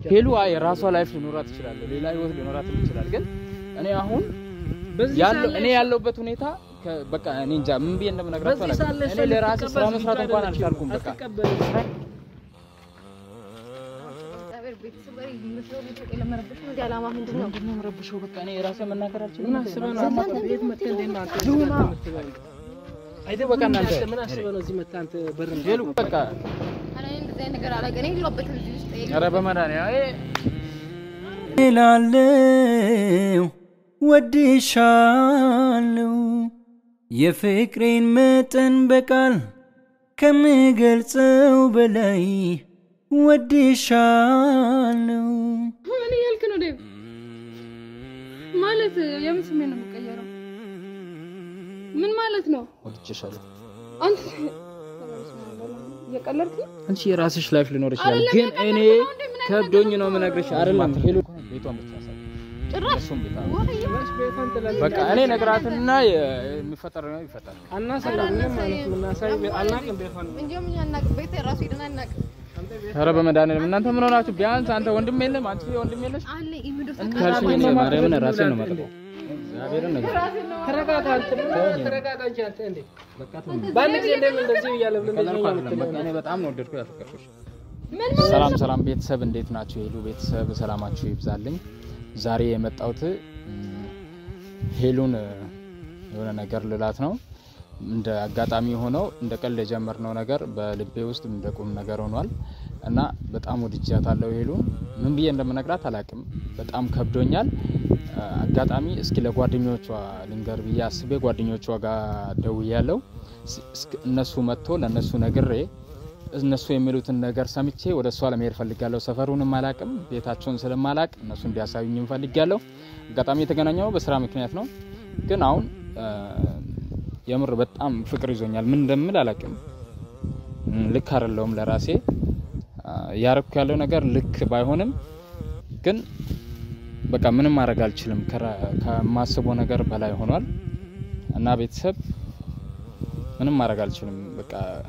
ሄሉ አይ የራሷ ላይፍ ሊኖራት ይችላል፣ ሌላ ህይወት ሊኖራት ይችላል። ግን እኔ አሁን በዚህ ያለው ሰዓት እኔ ላይ ያለሁበት ሁኔታ ከ- በቃ እኔ እንጃ ምን ብዬ እንደምነግራችሁ በዚህ ሰዓት ላይ አላውቅም። እሷ እኔ ለራሴ ስራ ልትቀበል መስራት ዝግጁ እንኳን አይደለችም። አልቻልኩም። በቃ አትቀበልም። እግዚአብሔር ቤተሰብ ጋር የምትለው ቤተሰብ የለመረብሽ ነው። እዚህ ዓላማ ምንድን ነው? ምንድን ነው የምረብሸው? በቃ እኔ ራሴ መናገር አልችልም። ምን አስበህ ነው አንተ ቤት መጥተህ እንዴት ነው አንተ እዚህ መጥተህ የምትበላው? አይተህ በቃ እናንተ ምን አስበህ ነው እዚህ መጥተህ አንተ በር ሄሉ በቃ ኧረ እኔ እንደዚህ አይነት ነገር አላውቅም። እኔ የለሁበትም እዚህ ውስጥ ኧረ በመድኃኒዓለም ይሄ እላለሁ ወድሻለሁ የፍቅሬን መጠን በቃል ከምገልጸው በላይ ወድሻለሁ። ምን እያልክ ነው ዴቭ? ማለት የምን ስሜት ነው የምቀየረው? ምን ማለት ነው? ወድጄሻለሁ። አንተ እየቀለድክ ነው? አንቺ የራስሽ ላይፍ ሊኖር ይችላል፣ አይደለም ግን የቀለድክ እኔ ነው እንዴ? ምን አይነት ከብዶኝ ነገር ነው ነው? የምነግርሽ። አይደለም ሄሉ ቤቷን ብቻ ያሳይ ጭራሽ እሱም ቤታ ወሬ ቤቷን ትላለች። በቃ እኔ ነግራትና የሚፈጠር ነው ይፈጠር። አናሳይም፣ ምንም አይነት የምናሳይ አናውቅም ቤቷን። እንዲያውም እኛ አናውቅም። ቤት ራሱ ሄደን አናውቅም። ኧረ በመድኃኒዓለም እናንተ ምን ሆናችሁ? ቢያንስ አንተ ወንድም የለም አንቺ ወንድም የለሽ አለ ኢሚዶ ካልሽኝ እኔ ማርያምን ራሴን ነው የማጠፋው። እግዚአብሔርን ነገር ተረጋጋ አንተ፣ ምን ሆነህ ተረጋጋ እንጂ አንተ እንዴ! በአንድ ጊዜ እንደምን እንደዚህ እያለ ብለን እንደዚህ ከለርኩ ነው አይደለም የምትለው? በቃ እኔ በጣም ነው ወደድኩ ያፈቀርኩሽ። ሰላም ሰላም ቤተሰብ እንዴት ናችሁ? የሄሉ ቤተሰብ ሰላማችሁ ይብዛልኝ። ዛሬ የመጣሁት ም፣ ሄሉን እ፣ የሆነ ነገር ልላት ነው። እንደ አጋጣሚ ሆነው እንደ ቀልድ የጀመርነው ነገር በልቤ ውስጥ እንደ ቁም ነገር ሆኗል እና በጣም ወድጃታለሁ ሄሉን። ምን ብዬ እንደምነግራት አላቅም። በጣም ከብዶኛል። እ፣ አጋጣሚ እስኪ ለጓደኞቿ ልንገር ብዬ አስቤ ጓደኞቿ ጋር ደውያለሁ። ስ- እስክ- እነሱ መጥቶ ለእነሱ ነግሬ እነሱ የሚሉትን ነገር ሰምቼ ወደ እሷ ለመሄድ ፈልጋለሁ። ሰፈሩንም አላቅም፣ ቤታቸውን ስለማላቅ እነሱ እንዲያሳዩኝም ፈልጋለሁ። አጋጣሚ የተገናኘው በስራ ምክንያት ነው። ግን አሁን እ፣ የምር በጣም ፍቅር ይዞኛል። ምን እንደምል አላቅም። ም፣ ልክ አይደለሁም ለራሴ እ፣ እያረኩ ያለው ነገር ልክ ባይሆንም ግን በቃ ምንም ማድረግ አልችልም። ከራ- ከማስበው ነገር በላይ ሆኗል እና ቤተሰብ ምንም ማድረግ አልችልም። በቃ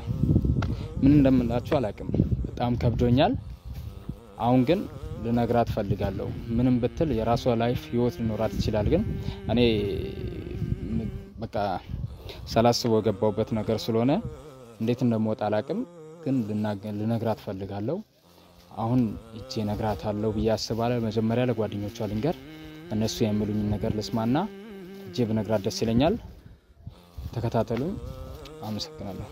ምን እንደምላችሁ አላቅም። በጣም ከብዶኛል። አሁን ግን ልነግራት ፈልጋለሁ። ምንም ብትል የራሷ ላይፍ ህይወት ሊኖራት ይችላል። ግን እኔ ም- በቃ ሳላስበው የገባውበት ነገር ስለሆነ እንዴት እንደምወጣ አላቅም። ግን ልናገ- ልነግራት ፈልጋለሁ። አሁን እጄ ነግራታለሁ ብዬ አስባለሁ። መጀመሪያ ለጓደኞቿ ልንገር፣ እነሱ የሚሉኝን ነገር ልስማና እጄ ብነግራት ደስ ይለኛል። ተከታተሉኝ። አመሰግናለሁ።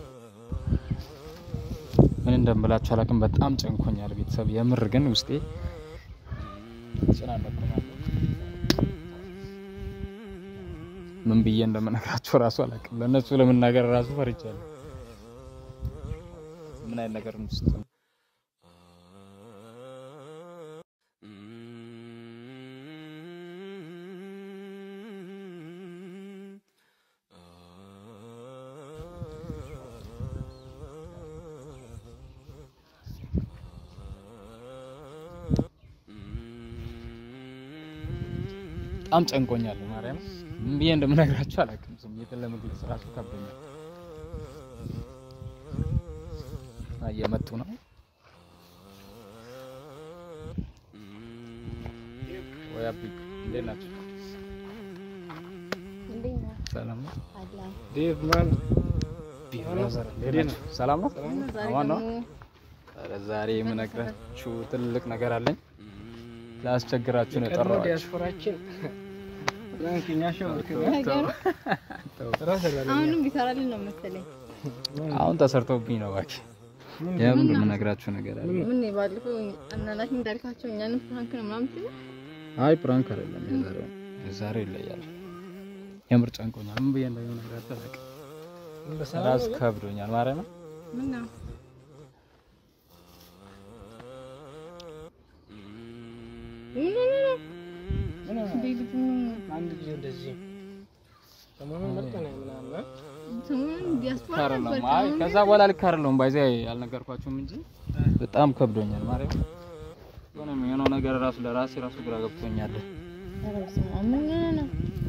ምን እንደምላችሁ አላውቅም። በጣም ጨንኮኛል ቤተሰብ፣ የምር ግን ውስጤ ጭናለኩ ነው። ምን ብዬ እንደምነግራችሁ ራሱ አላውቅም። ለእነሱ ለመናገር ራሱ ፈርቻለሁ። ምን አይነት ነገር ውስጥ ነው? በጣም ጨንቆኛል። ማርያም ምን ብዬ እንደምነግራችሁ አላውቅም። ስሜትን ለመግለጽ ራሱ ከብዶኛል። እየመጡ ነው። ወይ አቢ እንዴት ናቸው? እንዴት ነህ? ሰላም ነው? አላ ዴቭ ማን እንዴት ናችሁ? ሰላም ነው? ዛሬ አማን ነው? ደግሞ ኧረ ዛሬ የምነግራችሁ ትልቅ ነገር አለኝ። ላስቸግራችሁ ነው ቀድሞ የጠራኋችሁ። ዲያስፖራችን ፍራንክኛ ሸው ነገሩ አሁንም ቢሰራልን ነው መሰለኝ። አሁን ተሰርቶብኝ ነው እባክህ። የምር የምነግራችሁ ነገር አለ። ምን ባለፈው አናናሽ እንዳልካቸው እኛንም ፍራንክ ነው ምናምን ትል አይ ፕራንክ አይደለም የዛሬው የዛሬው ይለያል። የምር ጨንቆኛል። ምን ብዬ እንደምነግራችሁ አላውቅም። ራሱ ከብዶኛል። ማርያም ምን ነው ምን ነው ምን ነው ቤት አንድ ጊዜ እንደዚህ ሰሞኑን መጠነ ምናምን ሰሞኑን ዲያስፖራ አይደለም። ነበር አይ ከዛ በኋላ ልክ አይደለም። ባይዜ አልነገርኳችሁም እንጂ በጣም ከብዶኛል። ማርያም ምንም የሆነው ነገር ራሱ ለራሴ ራሱ ግራ ገብቶኛል። ኧረ በስመ አብ ምን ነው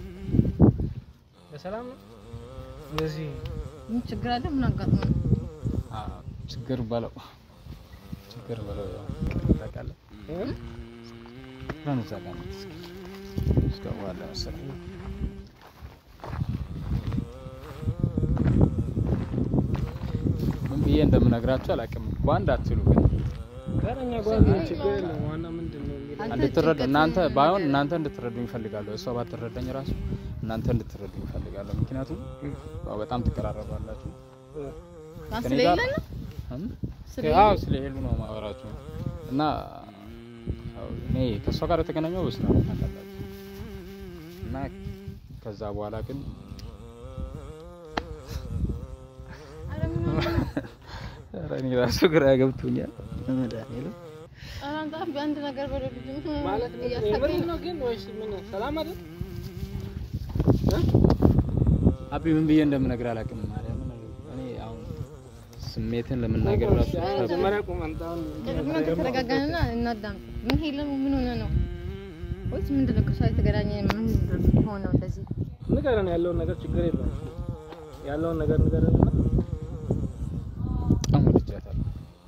በሰላም ነው እንደዚህ ምን ችግር አለ? ምን አጋጥሞ ነው? አ ችግር በለው ችግር በለው ያው ታውቃለህ። እ? ብለን እዛ ጋር ነው እስኪ እስከዋለ መሰለኝ ምን ብዬ እንደምነግራችሁ አላውቅም። በአንድ አትሉ ግን ጋረኛ ጓዝ ችግር የለም። ዋና ምንድን ነው የሚለው አንተ እንድትረዱ ጭንቀት- እናንተ ባይሆን እናንተ እንድትረዱ ይፈልጋለሁ። እሷ ባትረዳኝ ራሱ እናንተ እንድትረዱ ይፈልጋለሁ። ምክንያቱም ያው በጣም ትቀራረባላችሁ ማን ከእኔ ጋር ስለሌለ ነው? እም? ስለሌለ? አዎ ስለ ሄሉ ነው ማወራችሁ እና ያው እኔ ከእሷ ጋር የተገናኘው በስራ ነው ታውቃላችሁ። እና ከዛ በኋላ ግን ኧረ ምን ሆነህ ነው? ኧረ እኔ ራሱ ግራ ገብቶኛል። መድኃኒዓለም ኧረ አንተ በአንድ ነገር በለው ልጁ ማለት ነው። እያሳቀኝ የምሬን ነው። ነው ግን ወይስ ምን ሰላም አይደል? አቢ ምን ብዬ እንደምነግር አላውቅም። ማርያም እኔ አሁን ስሜትን ለመናገር ራሱ መጀመሪያ ቁም አንተ አሁን ቅድም ከተረጋጋንና እናዳምጥ። ምን ሄለን ምን ሆነ ነው ወይስ ምንድን ነው? ከእሷ የተገናኘ ምን ሆነው እንደዚህ ንገረን፣ ያለውን ነገር ችግር የለም ያለውን ነገር ንገረን እና በጣም ወድጃታለሁ።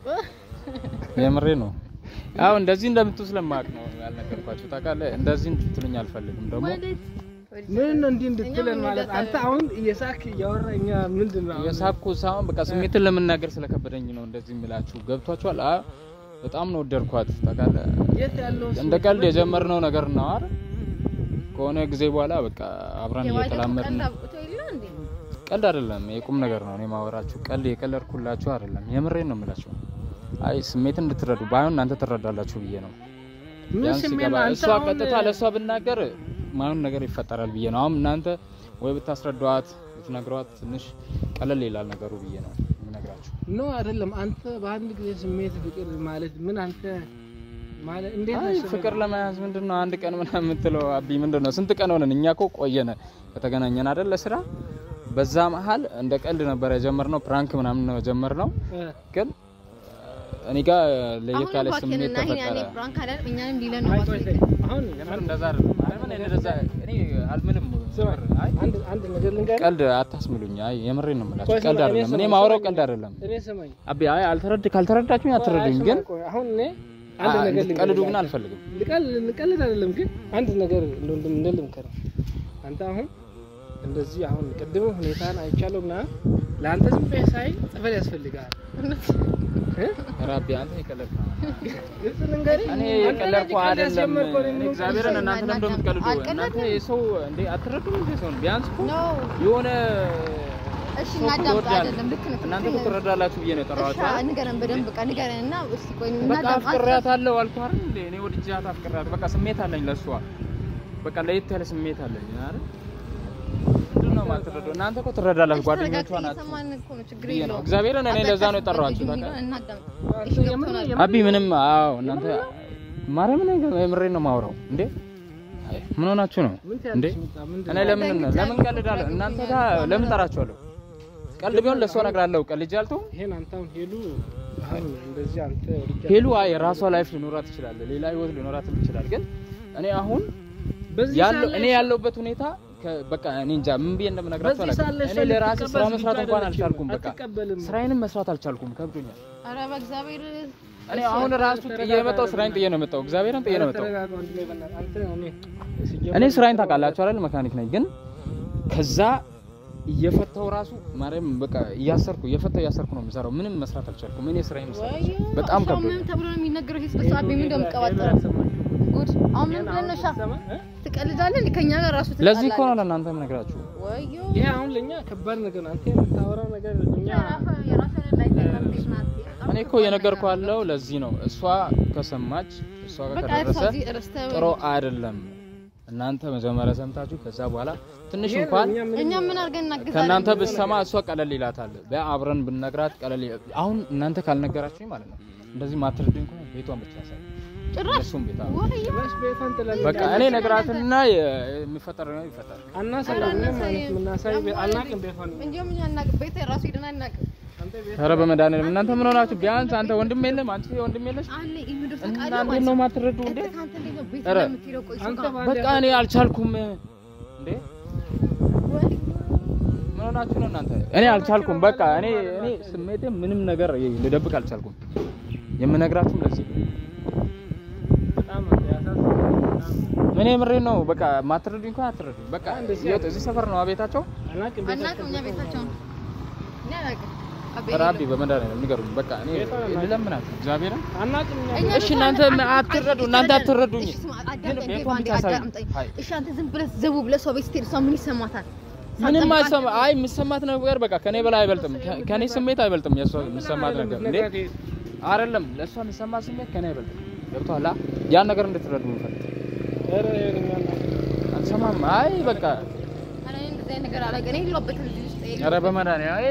የምሬ ነው። አዎ እንደዚህ እንደምትሉ ስለማውቅ ነው ያልነገርኳችሁ። ታውቃለህ፣ እንደዚህ እንድትሉኝ አልፈልግም። ደግሞ ማለት ምን ነው እንዲህ እንድትለን እኛም ማለት አንተ አሁን እየሳክ እያወራ እኛ ምንድን ነው አሁን? የሳኩ ሳይሆን በቃ ስሜትን ለመናገር ስለከበደኝ ነው እንደዚህ የምላችሁ። ገብቷችኋል? አ በጣም ነው ወደድኳት። ታውቃለህ፣ የት ያለው እንደ ቀልድ የጀመርነው ነገር ነው አይደል? ከሆነ ጊዜ በኋላ በቃ አብረን የባለፈው እየተላመድን ቀልድ አብቅቶ የለ እንዴ? ቀልድ አይደለም፣ የቁም ነገር ነው። እኔ ማወራችሁ ቀልድ የቀለድኩላችሁ አይደለም፣ የምሬን ነው የምላችሁ። አይ ስሜትን እንድትረዱ ባይሆን እናንተ ትረዳላችሁ ብዬ ነው። ምን ቢያንስ ስሜት ሲገባ ነው? አንተ እሷ አሁን ቀጥታ ለእሷ ብናገር ማይሆን ነገር ይፈጠራል ብዬ ነው። አሁን እናንተ ወይ ብታስረዷት ብትነግሯት ትንሽ ቀለል ይላል ነገሩ ብዬ ነው የምነግራችሁ። ኖ አይደለም። አንተ በአንድ ጊዜ ስሜት ፍቅር ማለት ምን አንተ ማለት እንዴት አይ ነው ፍቅር ለመያዝ ምንድን ነው አንድ ቀን ምናምን የምትለው አቢ ምንድን ነው? ስንት ቀን ሆነን? እኛ እኮ ቆየነ ከተገናኘን አይደል ለስራ። በዛ መሀል እንደ ቀልድ ነበር የጀመርነው፣ ፕራንክ ምናምን ነው የጀመርነው። እ፣ ግን እኔ ጋር ለየት ያለ አሁን ስሜት እባክህን እና ይሄን ያኔ ተፈጠረ። ፕራንክ አይደል እኛንም ሊለን ነው አይ እባክህ ቆይ ቆይ፣ ይቅር። አሁን የምር እንደዛ አይደለም። ማርያምን እኔ እንደዛ እኔ አልምልም። ስማ፣ አይ አንድ አንድ ነገር ልንገርህ። ቀልድ አታስምሉኝ። አይ የምሬን ነው የምላችሁ። ቆይ ቀልድ ስማ፣ እኔ አይደለም። እኔ ስማ፣ ማውራው ስማኝ። ቀልድ አይደለም። እኔ ስማኝ፣ አቢ አይ አልተረድ ካልተረዳችሁኝ ቆይ፣ አትረዱኝ። አይ ግን ስማኝ፣ ቆይ፣ አሁን እኔ አንድ አ- ነገር እንድትቀልዱ ልንገርህ። ግን አልፈልግም። ልቀል- ልቀልድ አይደለም ግን አንድ ነገር እንደው እንደ ልምከር አንተ አሁን እንደዚህ አሁን ቅድም ሁኔታን አይቻለሁ እና ለአንተ ዝም ብለህ ሳይ ጸበል ያስፈልጋል። እ? ኧረ አቢ አንተ የቀለድክ ነው። ግልጽ ልንገርህ፣ እኔ አንተ የቀለድኩ ነህ ቀልድ አይደለም። ያስጀመርከው እኔ እኔ ምን እግዚአብሔርን እናንተ ለምን እንደምትቀልዱ አልቀለድኩም። እናንተ የሰው እንዴ አትረዱም እንዴ ሰውን ቢያንስ እኮ ኖ የሆነ እሺ ሰው እናዳምጥ። ይወዳል። አይደለም ልክ ነህ። እናንተ እኮ ትረዳላችሁ ብዬ ነው የጠራኋችሁ እሺ አይደል? ንገረን፣ በደንብ በቃ ንገረን እና እስቲ ቆይ በቃ እናዳምጥ። አፍቅሬያታለሁ አልኩህ አይደል እንዴ? እኔ ወድጃት አፍቅሬያት በቃ ስሜት አለኝ ለእሷ በቃ ለየት ያለ ስሜት አለኝ አይደል? ምንድን ነው የማትረዳው? እናንተ እኮ ትረዳላችሁ፣ ጓደኞቿ ተረጋግተን ናችሁ እየሰማን እኮ ነው፣ ችግር ብዬ ነው የለውም። እግዚአብሔርን እኔ ለዛ ነው የጠራኋችሁ። አታስፈልግ በቃ የሚለውን እናዳምጥ። አንተ እሺ የምር- ገብቶናል። የምር- አቢ ምንም አዎ፣ እናንተ ማርያምን የምሬን ነው የማወራው እንዴ። አይ ምን ሆናችሁ ነው ምን እንዴ? ትያለሽ? ሚጣ? ምንድን እኔ ነው? ለምን ለምን ቀልዳለሁ? እናንተ ጋር ለምን ጠራችኋለሁ? ቀልድ ቢሆን ለእሷ እነግራለሁ። ቀልጅ አልተውም። ይሄን አንተ አሁን ሄሉ አሁን እንደዚህ አንተ ወድጃለሁ። ሄሉ አይ የራሷ ላይፍ ሊኖራት ይችላል፣ ሌላ ህይወት ሊኖራት ይችላል። ግን እኔ አሁን በዚህ ያለው ሰዓት እኔ ላይ ያለሁበት ሁኔታ ከ- በቃ እኔ እንጃ ምን ብዬ እንደምነግራችሁ በዚህ ሰዓት ላይ አላውቅም። እኔ እሷ ለራሴ ልትቀበል ስራ ዝግጁ መስራት እንኳን አይደለችም። አልቻልኩም። በቃ አትቀበልም። ስራዬንም መስራት አልቻልኩም፣ ከብዶኛል። ኧረ በእግዚአብሔር እኔ አሁን ራሱ ጥዬ የመጣው ስራዬን ጥዬ ነው የመጣው። እግዚአብሔርን ጥዬ ነው የመጣው። ተረጋጋ ወንድሜ፣ በእናትህ አንተ እኔ ሲጀመር እኔ ስራዬን ታውቃላችሁ አይደል? መካኒክ ነኝ። ግን ከዛ እየፈታው ራሱ ማርያም በቃ እያሰርኩ እየፈታው እያሰርኩ ነው የምሰራው። ምንም መስራት አልቻልኩም። እኔ ስራዬን መስራት ወዮ አልቻልኩም። በጣም ሻው ከብዶኛል። ምን ተብሎ ነው የሚነገረው? ይሄ ስለሷ አቤ ምን እንደምትቀባጠረው ጉድ። አሁን ምን ብለን ነው ሻ ትቀልዳለህ? እንዴ? ከኛ ጋር ራሱ ለዚህ እኮ ትጣላለህ? ነው ለእናንተ የምነግራችሁ። ወዮ ይሄ አሁን ለኛ ከባድ ነገር ነው። አንተ የምታወራው ነገር እኛ የራሷ- የራሷ ላይ ተቀምጠሽ ናት። በጣም እኔ እኮ እየነገርኩ ያለው ለዚህ ነው። እሷ ከሰማች እሷ ጋር በቃ ከደረሰ እዚህ ረስተህ ጥሩ አይደለም። እናንተ መጀመሪያ ሰምታችሁ ከዛ በኋላ ትንሽ ይሄ እንኳን እኛ ምንም እኛ ምን አድርገን እናግዛለን? ከእናንተ ብትሰማ እሷ ቀለል ይላታል። በአብረን ብነግራት ቀለል ይላል። አሁን እናንተ ካልነገራችሁኝ ማለት ነው እንደዚህ ማትረዱኝ ከሆነ ቤቷን ብቻ ያሳይ ጭራሽ እሱም ቤታ ወዮ ጭራሽ ቤቷን ጥለን በቃ እኔ ነግራትና የሚፈጠረው ነገር ይፈጠራል። አናሳይም። ምንም አይነት የምናሳይ ቤት አናውቅም። ቤቷን እንዲሁም እኛ አናውቅም። ቤት ራሱ ሄደን አናውቅም። አንተ ቤት ኧረ በመድኃኒዓለም እናንተ ምን ሆናችሁ? ቢያንስ አንተ ወንድም የለም አንቺ ወንድም የለሽ አለ ኢምዶ እና ፈቃድ እንዴት ነው የማትረዱ እንዴ? ከአንተ እንዴት ነው ቤት ኧረ ለምትሄደው? ቆይ አንተ ሱጋ ባለ በቃ እኔ አልቻልኩም እንዴ ወይ ምን ሆናችሁ ነው እናንተ? እኔ አልቻልኩም። በቃ እኔ እኔ ስሜቴ ምንም ነገር ልደብቅ አልቻልኩም። የምነግራችሁም ለዚህ ነው። ምን የምሬን ነው። በቃ ማትረዱኝ እንኳን አትረዱኝ። በቃ እንደዚህ የት እዚህ ሰፈር ነው ቤታቸው። አናውቅም አናውቅም እኛ ቤታቸውን እኛ አናውቅም። አቤ ራቢ በመድኃኒዓለም ንገሩኝ። በቃ እኔ ቤቷን አናውቅም። ልለምናችሁ እግዚአብሔርን። አናውቅም እኛ እኛ እሺ ቤቷን እናንተ አናውቅም። አትረዱ፣ አንተ እናንተ ተረዳን። አትረዱኝ። እሺ ስማ፣ ግን አዳምጠኝ፣ ቤቷን ቤቷን ብቻ አሳዩኝ። አዳምጠኝ። አይ እሺ አንተ ዝም ብለህ ዘቡ ብለህ ሰው ቤት ስትሄድ እሷ ምን ይሰማታል? ምንም ሳትጠብቃት አይሰማ አይ የምሰማት ነገር በቃ ከኔ በላይ አይበልጥም። ከ- ከኔ ስሜት አይበልጥም። የእሷ የምሰማት ነገር እንዴ አይደለም። ለእሷ የሚሰማት ስሜት ከኔ አይበልጥም። ገብቶሃል? ያን ነገር እንድትረዱ የምፈልግ ኧረ ይኸውልህ አናውቅም። አልሰማም። አይ በቃ ኧረ እኔ እንደዚህ አይነት ነገር አላውቅም። እኔ የለሁበትም እዚህ ውስጥ የለሁበትም። ኧረ በመድኃኒዓለም አይ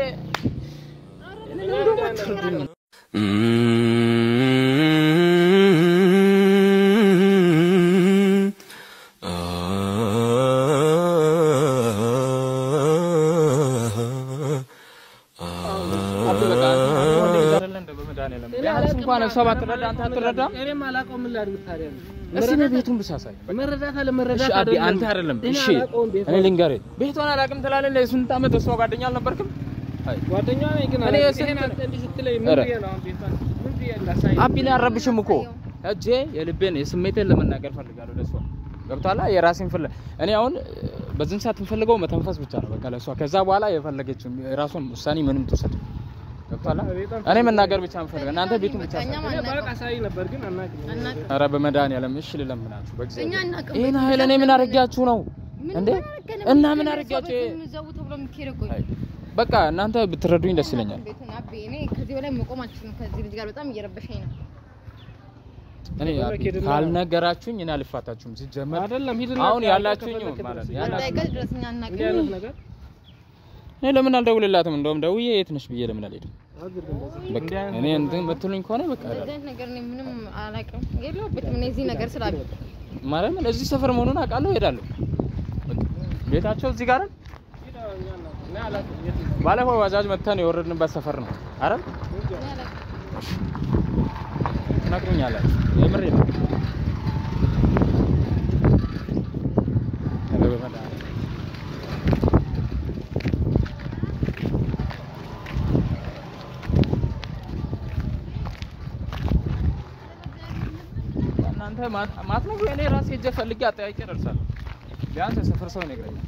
አብ በቃ ወንድ ልጅ አይደለ እንደ በመድኃኒዓለም ቢያንስ እንኳን እሷ ባትረዳ አንተ አትረዳም። እኔም አላውቀውም ምን ላድርግ ታዲያ እስኪ እኔ ቤቱን ብቻ ሳይ መረዳት እሺ አለመረዳት አቢ አንተ አይደለም እኔ እሺ አላውቀውም ቤቷን። እኔ ልንገርህ ቤቷን አላውቅም ትላለህ ለስንት ዓመት እሷ ጓደኛ አልነበርክም አይ ጓደኛዋ ነኝ ግን እኔ አላውቅም። ስንት- ይሄን አንተ እንዲህ ስትለኝ ምን ኧረ። ብዬ ነው አሁን ቤቷን ምን ብዬ ላሳይ አቢን አረብሽም እኮ እጄ የልቤን የስሜቴን ለመናገር ፈልጋለሁ ለእሷ ገብቷላ የራሴን ፍለ እኔ አሁን በዚህን ሰዓት የምፈልገው መተንፈስ ብቻ ነው በቃ ለእሷ ከዛ በኋላ የፈለገችው የራሷን ውሳኔ ምንም ትውሰድ ገብቷላ እኔ መናገር ብቻ የምፈልገው እናንተ ቤቱን ብቻ እኛ ሳይ እኔ ባውቅ አናውቅም። አሳይ ነበር ግን አናውቅም አናውቅም። ኧረ በመድኃኒዓለም እሺ ልለምናችሁ እኛ በእግዚአብሔር አናውቅም። ይሄን ኃይል እኔ ምን አድርጊያችሁ ነው ምን እንዴ አደረገን? እና ምንድን ምን ነው አድርጊያችሁ ሰው ቤት ዘው ተብሎ የሚካሄደው? ቆይ አይ፣ በቃ እናንተ ብትረዱኝ ደስ ይለኛል ቤቱን አቤ፣ እኔ ከዚህ በላይ መቆም አልችልም። ከዚህ ልጅ ጋር በጣም እየረበሸኝ ነው። እኔ ወደ አቢ ኬድና- ካልነገራችሁኝ እኔ አልፋታችሁም ሲጀመር አይደለም ሂድና አሁን አሳይ ያላችሁኝ ከፈለክ ማለት ድረስ። ነው አንድ ያላችሁኝ አይቀር ድረስ እኛ እንዲህ አይነት አናውቅም። ነገር እኔ ለምን አልደውልላትም? እንደውም ደውዬ የት ነሽ ብዬ ለምን አልሄድም? አድርግ እንደዚህ። በቃ እንዲህ አይነት እኔ እንትን የምትሉኝ ከሆነ በቃ እንደዚህ አይነት ነገር እኔ ምንም አላውቅም። የለሁበትም እኔ እዚህ ነገር ስላለ ማርያምን እዚህ ሰፈር መሆኑን አውቃለሁ፣ እሄዳለሁ። በቃ ቤታቸው እዚህ ጋር አይደል? ሂድ አሁን እኛ አናውቅም። እኔ አላውቅም የት ነው። ባለፈው ባጃጅ መተን የወረድንበት ሰፈር ነው አይደል? እኔ አላውቅም። ትነግሩኛላችሁ። የምሬ ነው። ኧረ በመድኃኒዓለም። እናንተ ማት- ማትነግሩ እኔ ራሴ ሄጄ ፈልጌ አጠያይቄ እደርሳለሁ። ቢያንስ የሰፈር ሰው ይነግረኛል።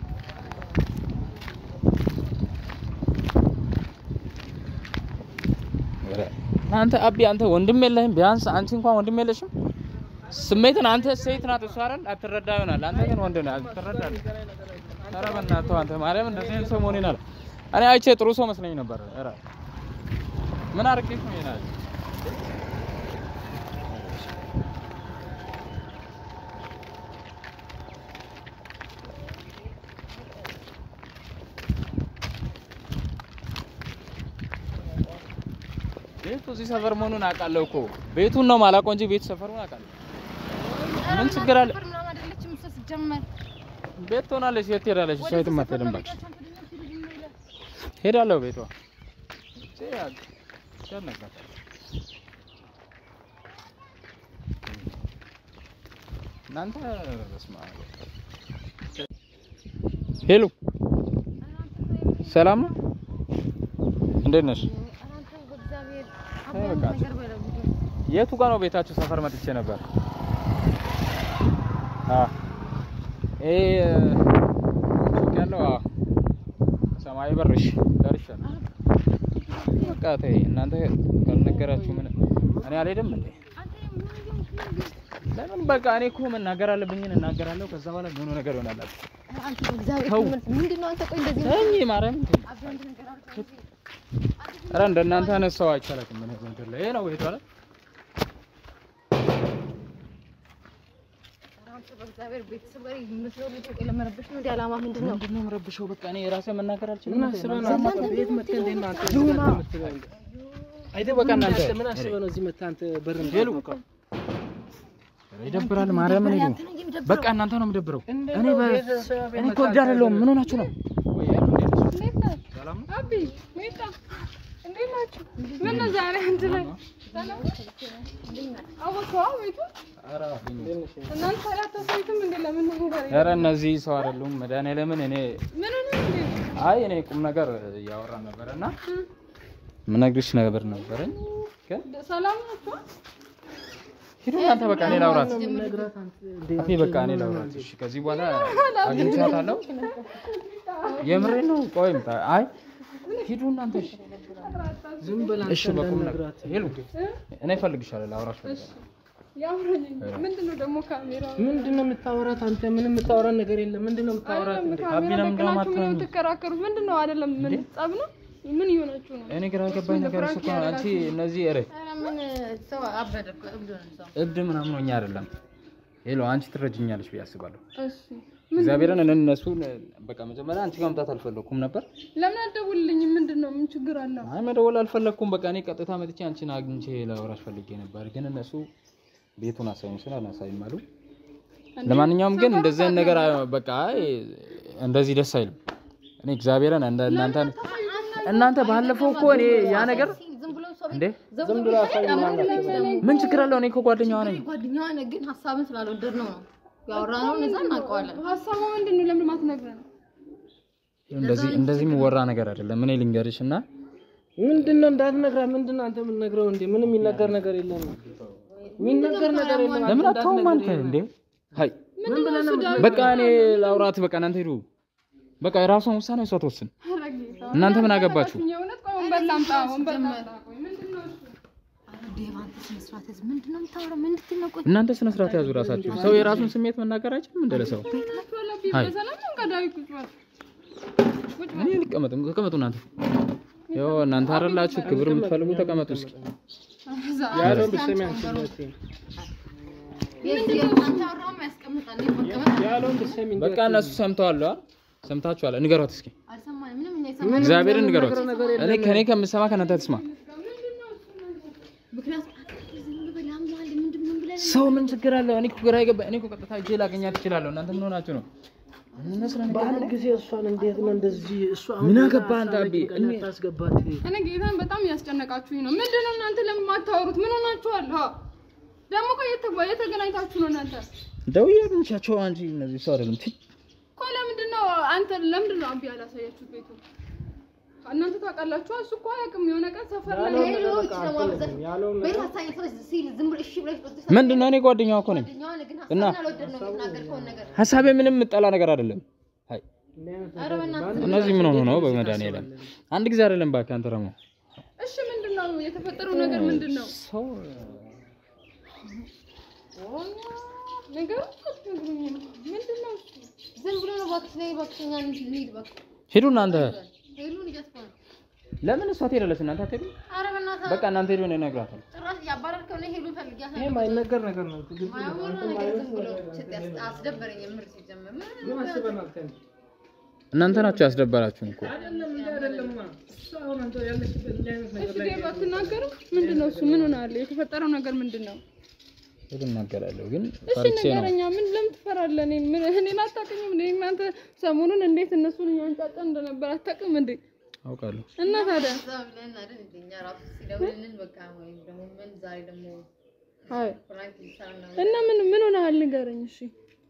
ኧረ አንተ አቢ አንተ ወንድም የለህም? ቢያንስ አንቺ እንኳን ወንድም የለሽም? ስሜትን አንተ ሴት ናት እሷ አይደል? አትረዳ ይሆናል። አንተ ግን ወንድ ነህ አትረዳለህ። ኧረ በእናትህ አንተ ማርያም እንደዚህ አይነት ሰው መሆኔን አለ እኔ አይቼ ጥሩ ሰው መስለኝ ነበር። ኧረ ምን አድርጌሽ ነው ይሄን አለች? ቤቱ እዚህ ሰፈር መሆኑን አውቃለሁ እኮ ቤቱን ነው የማላውቀው እንጂ ቤቱ ሰፈሩን አውቃለሁ። ኧረ ምን ችግር አለ? ሰፈር ምናምን አይደለችም እሷ ስትጀመር። ቤት ትሆናለች። የት ትሄዳለች? እሷ የትም ወደ አትሄድም። ሰፈር እባክሽ ነው ቤታቸውን ትሄድ ነው ይላል። ሄዳለሁ ቤቷ ያነጋል እናንተ በስመ አብ ሄሎ ሰላም ነው እንዴት ነሽ ኧረ አንተ በእግዚአብሔር አይ አባንተ በቃ። ነገር በለው ልጁ። የቱ ጋር ነው ቤታችሁ ሰፈር መጥቼ ነበር አ ኤ ሱቅ ያለው አ ሰማያዊ በርሽ ደርሻለሁ በቃ ተይ እናንተ ካልነገራችሁ ምን እኔ አልሄድም እንዴ አንተ ምን ይሁን ለምን በቃ እኔ እኮ መናገር አለብኝን እናገራለሁ። ከዛ በኋላ ምን ነገር ይሆናል። ኧረ አንተ በእግዚአብሔር ተው። ትምህርት ምንድን ነው አንተ? ቆይ እንደዚህ ነው እኔ ማርያም አብረን አንድ ነገር አድርገን ኧረ እንደናንተ አይነት ሰው አይቻላትም። ምን እንትን ላይ ይሄ ነው ቤቷ ላይ ኧረ አንተ በእግዚአብሔር ቤተሰብ ጋር የምትኖር ልጅ ቆይ ለመረበሽ ነው እንደ ዓላማ ምንድን ነው? ምንድን ነው የምረብሸው? በቃ እኔ ራሴ መናገር አልችልም። ምን እንዴ? አስበህ ነው ዘላን አንተ ቤት እንዴት መጥተህ እንዴት ነው አንተ ዱማ። እዚህ ጋር የምትለው? አይደል በቃ እናንተ ምን አስበህ ነው እዚህ መጥተህ አንተ በር ሄሉ። የምትሞቀው? ኧረ ይደብራል። ማርያም ምን አንተ ነህ የሚደብረው። በቃ እናንተ ነው የምደብረው። እንዴት እኔ ነው በ- ቤተሰብ ቤት እኔ እኮ መጥተህ እብድ አይደለሁም። አንተ ምን ሆናችሁ ነው? እንዴት ነህ? ሰላም ነው? አቢ ሜጣ እንዴት ናችሁ? ምን ነው ዛሬ አንድ ላይ አወቀዋ ቤቱ ኧረ አፍኝ። እናንተ አላታሳይትም እንዴ? ለምን ነው ነገር ኧረ እነዚህ ሰው አይደሉም። መድኃኒዓለምን እኔ ምን ነው እንዴ? አይ እኔ ቁም ነገር እያወራን ነበረ እና ምነግርሽ ነገር ነበረኝ ግን ሰላም ናችሁ? ሂዱ እናንተ በቃ እኔ ላውራት ነግራት አንተ እንዴ አፌ በቃ እኔ ላውራት እሺ ከዚህ በኋላ አግኝቻታለሁ የምሬ ነው ቆይ ምጣ አይ ሂዱ እናንተ እሺ ዝም ብላ እሺ በቁም ነገር ሄሉ እኔ እፈልግሻለሁ ላውራሽ እፈልጋለሁ ያውራኝ ምንድን ነው ደግሞ ካሜራ ምንድን ነው የምታወራት አንተ? ምንም የምታወራት ነገር የለም። ምንድን ነው የምታወራት? እንዴ? አቢ ካሜራ ለምን ደቅናችሁ ምን እንደማትሆኝ? የምትከራከሩት ምንድን ነው? አይደለም ምን ጸብ ነው? ምን እየሆናችሁ ነው? እኔ ግራ የገባኝ ነገር እሱ እኮ ነው። አንቺ እነዚህ ኧረ ኧረ ምን ሰው አበደ እኮ እብድ ሆነ ሰው። እብድ ምናምን ሆኜ አይደለም ሄሎ አንቺ ትረጅኛለሽ ብዬ አስባለሁ እሺ እግዚአብሔርን እኔ እነሱን በቃ መጀመሪያ አንቺ ጋር መምጣት አልፈለኩም ነበር ለምን አትደውልልኝም? ምንድን ነው ምን ችግር አለው? አይ መደወል አልፈለኩም በቃ እኔ ቀጥታ መጥቼ አንቺን አግኝቼ ላወራሽ ፈልጌ ነበር ግን እነሱ ቤቱን አሳዩኝ ስለ አላሳይም አሉ ለማንኛውም ግን እንደዚህ አይነት ነገር አ- በቃ አይ እንደዚህ ደስ አይልም እኔ እግዚአብሔርን እንደ እናንተ እናንተ ባለፈው እኮ እኔ ያ ነገር ዝም ብሎ ሰው እንዴ ዝም ብሎ ምን ችግር አለው? እኔ እኮ ጓደኛዋ ነኝ። ጓደኛዋ ነህ፣ ግን ሀሳብን ስላልወደድ ነው ነው ያወራነውን እዛ እናውቀዋለን። ሀሳቡ ምንድን ነው? ለምን ማትነግረን? እንደዚህ እንደዚህ የሚወራ ነገር አይደለም። እኔ ልንገርሽ እና ምንድን ነው እንዳትነግራት? ምንድን ነው አንተ የምትነግረው? እንዴ ምንም የሚነገር ነገር የለም። የሚነገር ነገር የለም። ለምን አታውም አንተ እንዴ? ሀይ ምን ብለህ ነው በቃ እኔ ላውራት። በቃ እናንተ ሂዱ። በቃ የራሷን ውሳኔ እሷ ትወስን። ኧረ ጌታ፣ እናንተ ምን አገባችሁ? የእውነት ቆይ ወንበር ላምጣ፣ ወንበር ላምጣ። ቆይ ምንድን ነው እሱ? ኧረ ዴቭ አንተ ስነ ስርዓት ያዝ። ምንድን ነው የምታወራው? ምን እንድትል ነው? ቆይ እናንተ ስነ ስርዓት ያዙ ራሳችሁ። ሰው የራሱን ስሜት መናገር አይችልም እንደ ለሰው። ቤታችሁ አለብኝ። አይ። በሰላም ነው ቀዳዊ ቁጭ በል። ቁጭ በል። እኔ ልቀመጥም፣ ተቀመጡ እናንተ። ያው እናንተ አይደላችሁ ክብር የምትፈልጉ ተቀመጡ እስኪ። እዛ ያለውን ብትሰሚ አንቺ ነሽ። የዚህ አንተ ያወራውን ያስቀምጣል። እኔ መቀመጥ ያለውን ብትሰሚ እንጂ በቃ እነሱ ሰምተዋል፣ አ? ሰምታችኋል። ንገሯት እስኪ፣ አልሰማንም። ምንም እኛ የሰማነው እግዚአብሔርን ንገሯት። እኔ ከኔ ከምሰማ ከእናንተ ትስማ። ምክንያቱም አንተ ዝም ብለህ አምነዋል። ምንድን ምን ብለህ ሰው ምን ችግር አለው? እኔ እኮ ግራ የገባ እኔ እኮ ቀጥታ እጄ ላገኛት እችላለሁ። እናንተ ምን ሆናችሁ ነው? በአንድ ጊዜ እሷን እንዴት ነው እንደዚህ እሷ አሁን ምን ሌላ አገባህ አንተ ሀሳብ አቢ? ጭንቅላት እኔ- ታስገባት እኔ ጌታን በጣም እያስጨነቃችሁኝ ነው። ምንድን ነው እናንተ ለምን ማታወሩት? ምን ሆናችኋል? ሀ ደግሞ ቆይ የተጓ የተገናኝታችሁ ነው እናንተ ደውዬ አግኝቻቸው አንቺ እነዚህ ሰው አይደለም ቲ ቆይ ለምንድን ነው አንተ ለምንድን ነው አቢ ያላሳያችሁት ቤቱ? እናንተ ታውቃላችሁ። እሱ እኮ አያውቅም። የሆነ ቀን ሰፈር ላይ ሌሎች ደግሞ አብዛት ቤት አሳኝ ሰዎች ሲል ዝም ብለህ እሺ ብለሽ ወጥተሽ ምንድን ነው? እኔ ጓደኛዋ እኮ ነኝ። ጓደኛዋ ነህ፣ ግን እና? ሀሳብን አልወደድነውም የተናገርከውን ነገር። ሀሳቤ ምንም የምጠላ ነገር አይደለም። አይ ኧረ በእናትህ እነዚህ ምን ሆኖ ነው? በመድኃኒዓለም አንድ ጊዜ አይደለም እባክህ አንተ ደግሞ እሺ፣ ምንድን ነው የተፈጠረው ነገር ምንድን ነው? ሰው ነገሩ አትነግሩኝ ነው። ምንድን ነው እሱ? ዝም ብሎ ነው እባክሽ፣ ነይ እባክሽ፣ እኛ እንሂድ እባክህ። ሂዱ እናንተ። ሄሉን እያስፈራራሁ ነው። ለምን እሷ ትሄዳለች? እናንተ አትሄዱ? ኧረ በእናትህ በቃ እናንተ ሄዱ፣ እኔ እነግራታለሁ። ጭራሽ እያባረርከው ነው። ሄሉን ፈልጊያት ይሄ ማይነገር ነገር ነው። ግልጽ ነው። ማያወራ ነገር ዝም ብሎ ያስ- አስደበረኝ። የምር ሲጀመር ምን ምን አስበናል? ከእኔ እናንተ ናችሁ ያስደበራችሁን እኮ። አይደለም እንደ አይደለም እሷ አሁን አንተ ያለችበት እንዲህ አይነት ነገር እሺ፣ ዴቭ አትናገርም? ምንድን ነው እሱ? ምን ሆናለ? የተፈጠረው ነገር ምንድን ነው? ሄዱ እናገራለሁ፣ ግን እሺ ፈርቼ ነው። ንገረኛ። ምን ለምን ትፈራለህ? እኔ ምን እኔን አታውቅኝም እንዴ? እናንተ ሰሞኑን እንዴት እነሱን እያንጫጫን እንደነበር አታውቅም እንዴ? አውቃለሁ። እና ታዲያ እዛ ብለን አይደል እንደ እኛ ራሱ ሲደውልልን በቃ ወይም ደግሞ ምን ዛሬ ደግሞ አይ ፍራንክ ሊሰራ ነው እና ምን ምን ሆነሃል? ንገረኝ። እሺ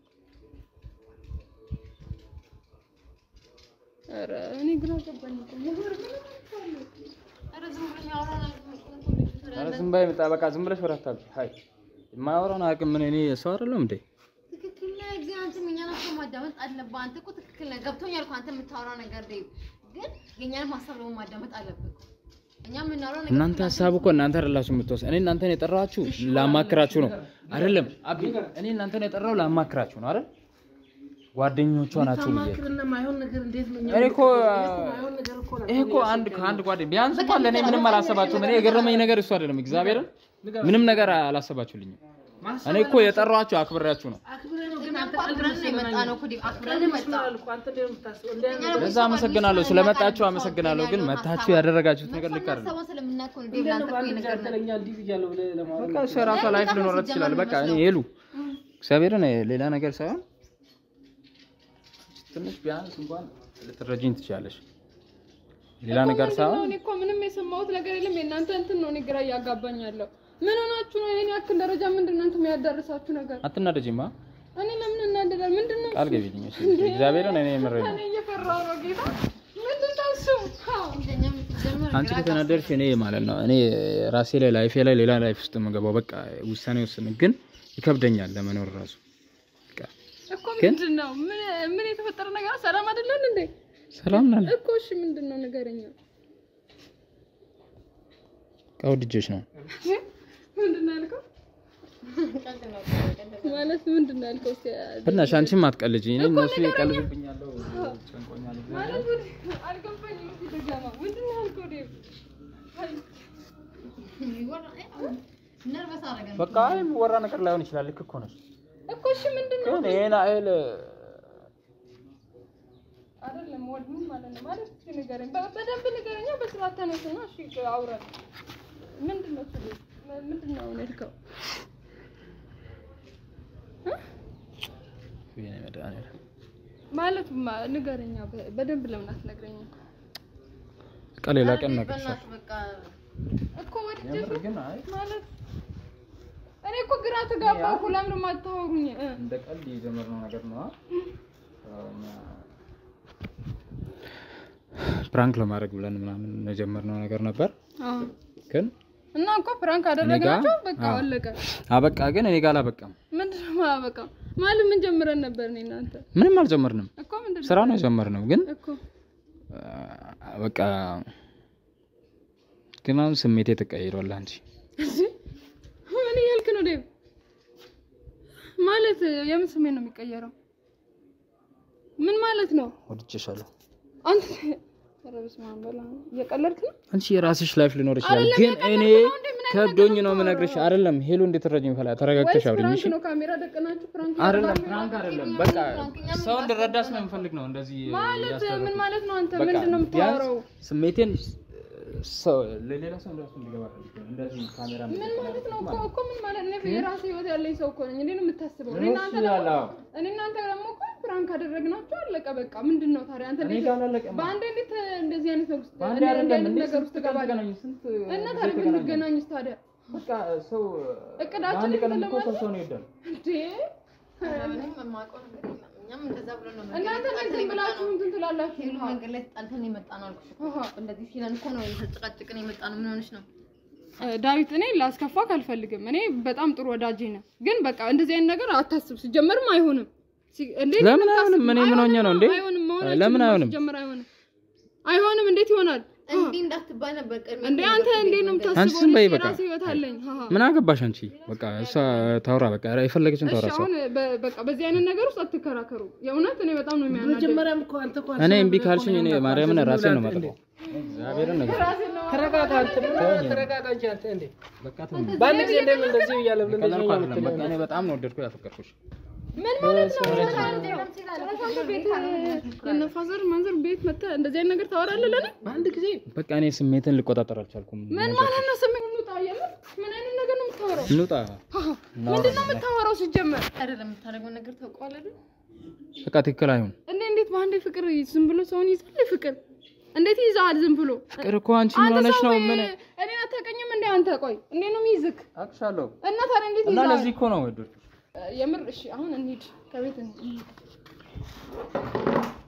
ኧረ እኔ ግራ ገባኝ እኮ የምር ምን ሆናችኋል? ኧረ ዝም ብሎ የሚያወራ ነገር ነው። ኧረ ዝም በይ ምጣ፣ በቃ ዝም ብለሽ ወራት አታብዢ። አይ የማያወራውን አያውቅም። ምን እኔ ሰው አይደለሁም እንዴ? ትክክል ነህ፣ ግን አንተም እኛን ሀሳብ ማዳመጥ አለብህ። አንተ እኮ ትክክል ነህ፣ ገብቶኛል እኮ አንተ የምታወራው ነገር ዴቭ፣ ግን የእኛንም ሀሳብ ደግሞ ማዳመጥ አለብህ። እኛ የምናወራው ነገር እናንተ ሀሳብ እኮ እናንተ አይደላችሁ የምትወስ እኔ እናንተን የጠራችሁ ላማክራችሁ ነው አይደለም? አቢ እኔ እናንተን የጠራው ላማክራችሁ ነው አይደል? ጓደኞቿ ናችሁ ብዬ ማክርና ማይሆን ነገር እንዴት ነው? እኔ እኮ ማይሆን ነገር እኮ ነው። ይሄ እኮ አንድ ከአንድ ጓደኛ ቢያንስ እንኳን ለእኔ ምንም አላሰባችሁም። እኔ የገረመኝ ነገር እሱ አይደለም። እግዚአብሔርን ምንም ነገር አላሰባችሁልኝም። እኔ እኮ የጠራኋችሁ አክብሬያችሁ ነው። አክብሬ ነው ግን እኛ አንተ እኮ አክብረን ነው የመጣ ነው እኮ ዴቭ፣ አክብረን ነው የመጣ አልኩ አንተ እንዴት ነው የምታስበው? እንዲህ አይነት ነገር ለዛ አመሰግናለሁ። ስለመጣችሁ አመሰግናለሁ። ግን መታችሁ ያደረጋችሁት ነገር ልክ አይደለም። ሀሳቡን ስለምናውቅ ነው ዴቭ፣ እንዴት ለአንተ ነው እኮ በአንድ ጊዜ የነገርነህ። አንተ ለእኛ እንዲህ ብያለሁ ብለህ ለማውራት በቃ እሱ የራሷ ላይፍ ሊኖራት ይችላል። በቃ እኔ ሄሉ እግዚአብሔርን ሌላ ነገር ሳይሆን ትንሽ ቢያንስ እንኳን ልትረጂኝ ትችላለሽ። ሌላ ነገር ምንድን ነው? ሳይሆን እኔ እኮ ምንም የሰማሁት ነገር የለም። የእናንተ እንትን ነው እኔ ግራ እያጋባኝ ያለው። ምን ሆናችሁ ነው? ይሄን ያክል ደረጃ ምንድን ነው እንትን የሚያዳርሳችሁ ነገር? አትናደጂማ። እኔ ለምን እናደዳል? ምንድን ነው ቃል ገቢልኝ። እሺ እግዚአብሔርን እኔ የምሬን ነው። እኔ እየፈራሁ ነው ጌታ። ምንድን ነው እሱ? እንደኛም ጀምር አንቺ ከተናደድሽ እኔ ማለት ነው እኔ ራሴ ላይ ላይፌ ላይ ሌላ ላይፍ ውስጥ የምገባው በቃ ውሳኔ ወስን ግን ይከብደኛል ለመኖር ራሱ በቃ እኮ ግን- ምንድን ነው ምን ምን የተፈጠረ ነገር ሰላም አይደለን እንዴ ሰላም ናል እኮ እሺ ምንድን ነው ንገረኝ ከውድጆች ነው ምንድን ነው ያልከው ማለት ምንድን ነው ያልከው እስኪ በእናትሽ አንቺም አትቀልጂ እኔ እነሱ ይቀልዱብኛለሁ ጨንቆኛል ማለት ምን- አልገባኝም እስኪ ድገማ ምንድን ነው ያልከው ዴቭ አይ ነርቨስ አደረገን። በቃ የሚወራ ነገር ላይሆን ይችላል ልክ እኮ ነሽ እኮ እሺ ምንድን ነው ግን ይሄን አይል አይደለም ወድ ምን ማለት ነው ማለት እስኪ ንገረኝ በ- በደንብ ንገረኛ በስርዓት ተነስና እሺ አውራን ምንድን ነው እሱ ዴቭ? ም- ምንድን ነው አሁን ያልከው ማለት ማ- ንገረኛ በ- በደንብ ለምን አትነግረኝም በቃ ሌላ ቀን እነግርሻለሁ በእናትህ በቃ እኮ ወድጄ የምር ግን አይ ማለት እኔ እኮ ግራ ተጋባሁ እኮ ለምን የማታወሩኝ እ? እንደ ቀልድ የጀመርነው ነገር ነው ፕራንክ ለማድረግ ብለን ምናምን የጀመርነው ነገር ነበር አዎ ግን እና እኮ ፕራንክ አደረግናቸው በቃ አዎ። አለቀ አበቃ ግን እኔ ጋር አላበቃም ምንድን ነው በቃ ማለት ምን ጀምረን ነበር እኔ እናንተ ምንም አልጀመርንም እኮ ምንድን ነው ስራ ነው የጀመርነው ግን እኮ አ፣ በቃ ግን አሁን ስሜቴ ተቀይሯል አንቺ ምን እያልክ ነው ዴቭ ማለት የምን ስሜት ነው የሚቀየረው ምን ማለት ነው ወድጄሻለሁ አንተ ኧረ በስመ አብ በላ እየቀለድክ ነው አንቺ የራስሽ ላይፍ ሊኖር ይችላል አይደለም፣ ግን የቀለድክ እኔ ነው እንዴ? ምን አይነት ከብዶኝ ነገር ነው ነው የምነግርሽ የምታወራው? አይደለም ሄሎ እንዴት ትረጅኝ ፈላ ተረጋግተሽ ወይስ አውሪኝ ፕራንክ እሺ ነው ካሜራ ደቀናችሁ ፕራንክ አይደለም ያደርጋችሁ? ፍራንክ አይደለም በቃ ሰው እንድረዳ ስለምፈልግ ነው እንደዚህ ማለት እያስደረኩት። ምን ማለት ነው አንተ በቃ ምንድን ነው የምታወራው ቢያንስ ስሜቴን ሰው ለሌላ ሰው እንደሱ እንዲገባ ፈልጌ ነው እንደዚህ ካሜራ ምን ማለት ነው እኮ እኮ ምን ማለት ነው? የራሴ ህይወት ያለኝ ሰው እኮ ነኝ። እንዴት ነው የምታስበው? እኔ ነው እናንተ እሱ ደግሞ ያለው። እኔ እናንተ ደግሞ እኮ ፕራንክ አደረግናቸው አለቀ በቃ። ምንድን ነው ታዲያ አንተ እኔ እንዴት ጋር አላለቀም። በአንድ እንዴት እንደዚህ አይነት ነው ውስጥ በአንድ እንዲህ አይደለም አይነት እንዴ ነገር ውስጥ ስንት ቀን ትገባለህ? ተገናኘን? ስንት እና ጊዜ ታዲያ ተገናኘን? ብንገናኝስ ታዲያ በቃ ሰው እቅዳችን በአንድ ቀን እንትን እኮ ሰው ለማለት ሰውን ይወዳል። እንዴ ምንም የማውቀው ነገር የለም። እኛም እንደዛ ብሎ ነው እናንተ መንገድ እንትን ብላችሁ እንትን ትላላችሁ። ሄሉ መንገድ ላይ ተጣልተን የመጣ ነው አልኩሽ እኮ። አሃ። እንደዚህ ሲለን እኮ ነው የተጨቃጨቅን የመጣ ነው። ምን ሆነሽ ነው? ዳዊት እኔ ላስከፋክ አልፈልግም። እኔ በጣም ጥሩ ወዳጅ ነህ፣ ግን በቃ እንደዚህ አይነት ነገር አታስብ። ሲጀመርም አይሆንም። ሲ- እንዴት ለምን የምታስብ- አይሆንም? እኔ ምን ሆኜ ነው እንዴ? አይሆንም፣ መሆን ለምን አይችልም። አይሆንም? ሲጀመር አይሆንም፣ አይሆንም። እንዴት ይሆናል? እንዲህ እንዳትባይ ነበር ቀድሜ እንዴ አንተ እንዴት ነው አንቺ የምታስበው? ዝም በይ እኔ በቃ። የራሴ ህይወት አለኝ። ሀሀ። ምን አገባሽ አንቺ? በቃ እሷ ታውራ፣ በቃ የፈለገችን እሺ ታውራ። ሰው አሁን በ- በቃ በዚህ አይነት ነገር ውስጥ አትከራከሩ። የእውነት እኔ በጣም ነው የሚያናደኝ። መጀመሪያም እኮ አንተ እኮ እኔ አስበህ እምቢ ካልሽኝ እኔ እኮ ማርያምን አንተ ራሴ ዝም ነው ብለህ የማጠፋው። እግዚአብሔርን ነገር ተረጋጋ አንተ ምን ተረጋጋ እንጂ አንተ እንዴ በአንድ ጊዜ እንደምን እንደዚህ እያለ ብለን እንደዚህ ቀለልኩ ነው አይደለም። የምትለው? በቃ እኔ በጣም ነው ወደድኩ ያፈቀርኩሽ። ምን ማለት ነው? ጭራሽ ቤት የእነ ፋዘር ማንዘር ቤት መተህ እንደዚህ አይነት ነገር ታወራለህ ለኔ? በአንድ ጊዜ በቃ እኔ ስሜትን ልቆጣጠር አልቻልኩም። ምን ማለት ነው? ስሜት እንውጣ የምር ምን አይነት ነገር ነው የምታወራው? እንውጣ። ሀሀ። ምንድን ነው የምታወራው ሲጀመር? አይደለም የምታደርገው ነገር ታውቀዋለህ አይደል? በቃ ትክክል አይሆን። እኔ እንዴት በአንዴ ፍቅር ዝም ብሎ ሰውን ይዛል? ፍቅር እንዴት ይዛል? ዝም ብሎ ፍቅር እኮ አንቺ ምን አንተ ሆነሽ ሰው ነው? ምን እኔን አታውቀኝም እንዴ አንተ? ቆይ እንዴት ነው የሚይዝክ? አቅሻለሁ እና ታዲያ እንዴት እና ይዛል? ለዚህ እኮ ነው ወደድኩሽ። የምር እሺ፣ አሁን እንሂድ፣ ከቤት እንሂድ።